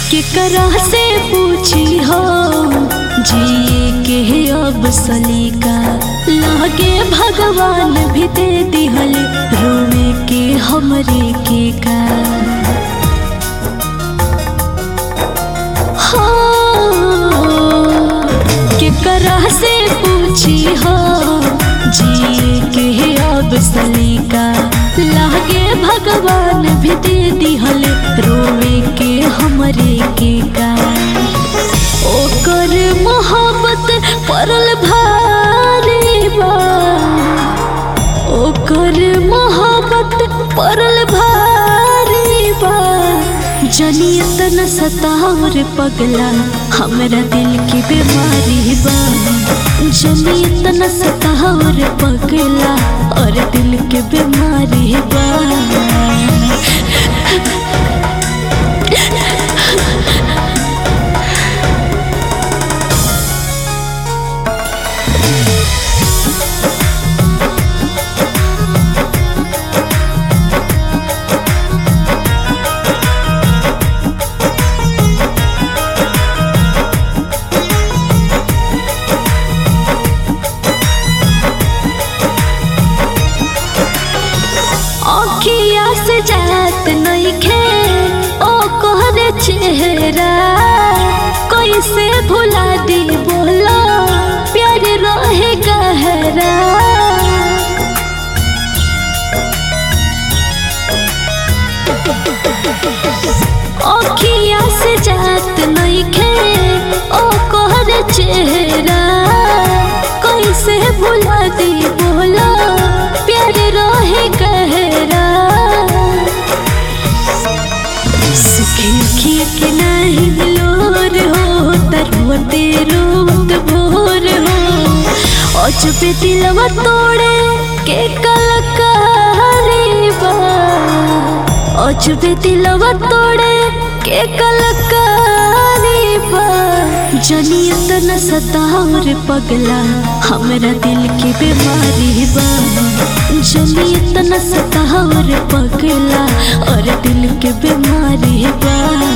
केकरा से पूछी हो जिए के अब सलीका लागे भगवान भी दे दिहल रोवे के हमरे के का हाँ, केकरा से पूछी हो जिए के अब सलीका लागे भगवान भी दे दिहल रोवे के हमरे के का ओकर मोहब्बत परल भारी बा ओकर मोहब्बत परल भारी बा जनियत न सतावर पगला हमरा दिल की बीमारी बा जनियत न सतावर पगला और दिल के बीमारी बा अखिया से जात नइखे ओ कोहरे चेहरा कैसे भुला दी बोला प्यार रहे गहरा अखिया से जात नइखे ओ कोहरे चेहरा कैसे भुला दी बोला प्यार रहे गहरा सुखी खिया के नहीं लोर हो तरुवते रोत भोर हो अचपे दिलवा तोड़े के कलकारी बा अचपे दिलवा तोड़े के कलकारी बा जनियत न सतावर पगला हमरा दिल की बीमारी बा जनियत न सतावर पगला और दिल के बीमारी बा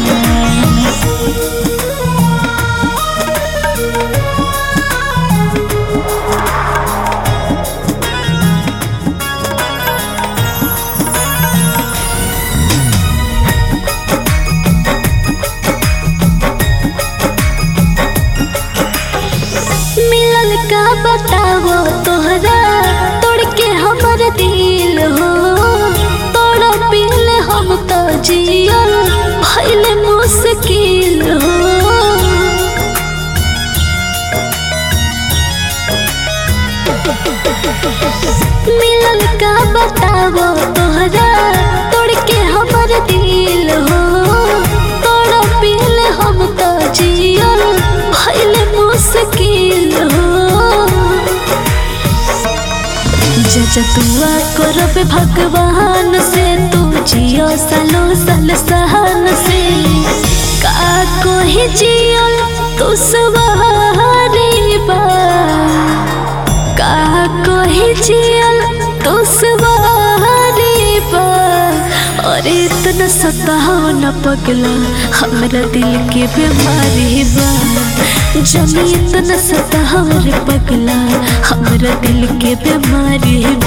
मिलल का बतावो तोहरा तोड़ के हमर दिल हो तोड़ा पिल हम तो जियल भइल मुश्किल हो मिलल का बतावो तोहरा तोड़ के हमर दिल हो तोड़ा पिल हम तो जियल भइल मुश्किल हो जजतुआ करब भगवान से तू जियो सालो साल सहन से का कोही जियल तू सवारी बा का कोही जियल तू सवारी बा और इतना सताओ न पगला हमरा दिल के बीमारी बा जमी इतना सताओ रे पगला हमरा दिल के बीमारी